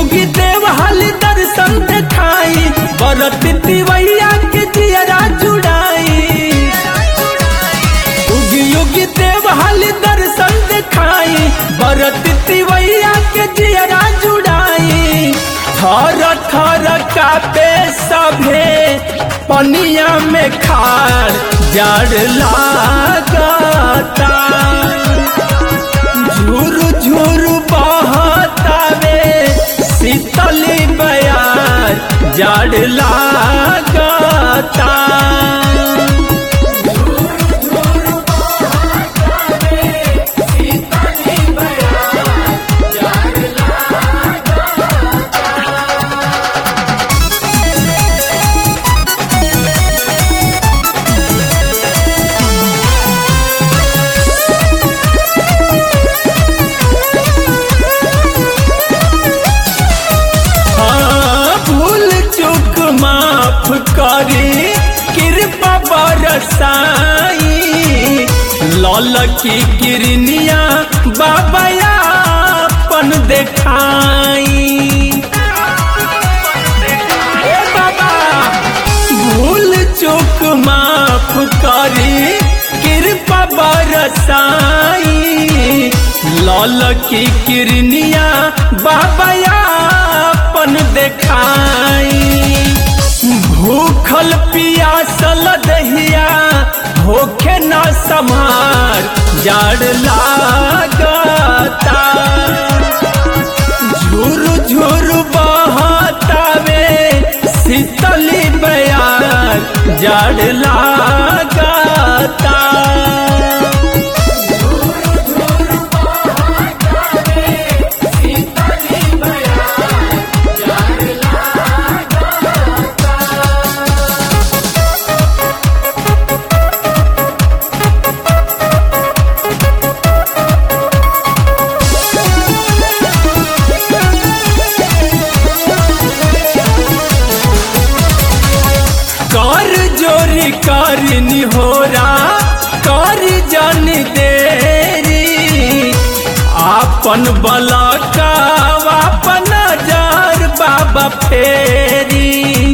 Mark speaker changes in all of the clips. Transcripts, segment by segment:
Speaker 1: युगी देव हाली दर्शन देखाई बरत तिवैया के जियरा जुड़ाई युगी युगी देव हाली दर्शन देखाई बरत तिवैया के जियरा जुड़ाई थर थर कापे सभे पनिया में खार जड़ लागता झुरु झुरु बहतावे शीतली बयार जड़ लागता हाँ, भूल चूक माफ करी कृपा बरसाई लल की किरनिया बाबा अपन देखाई ए बाबा भूल चूक माफ करी कृपा बरसाई लल की किरनिया बाबा अपन देखाई भूखल पियासल दहिया होखे न समार जड़ लागता झुरु झुरु बहतावे शीतली बयार जड़ लागता कर जोरी करनी होरा कर जन देरी आपन बलका अपन जार बाबा फेरी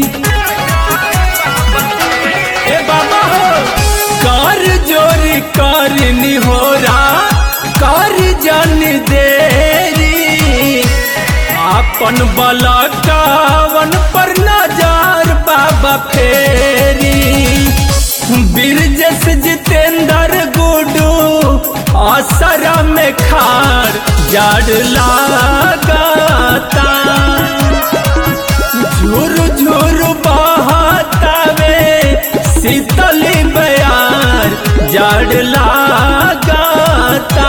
Speaker 1: ए बाबा हो कर जोरी करनी होरा कर जन देरी अपन बलकावन पर नजर बाबा फेरी बिरजस जितेंद्र गुडू असर में खार जड़ लागता झुरु झुरु बहतावे शीतली बयार जड़ लागता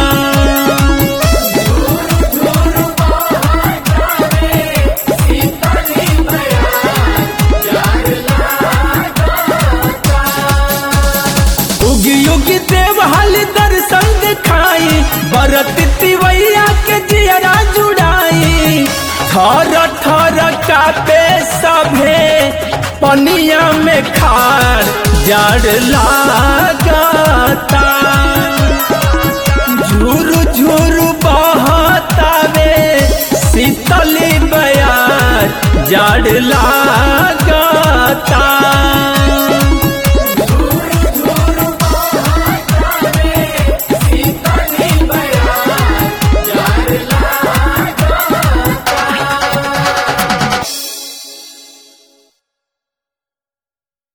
Speaker 1: उगी उगी देव हाल दर्शन दिखाई बरत तिवैया के जियरा जुड़ाई थर थर कापे सभे पनिया में खार जड़ लागता झुरु झुरु बहतावे शीतली बयार जड़ लागता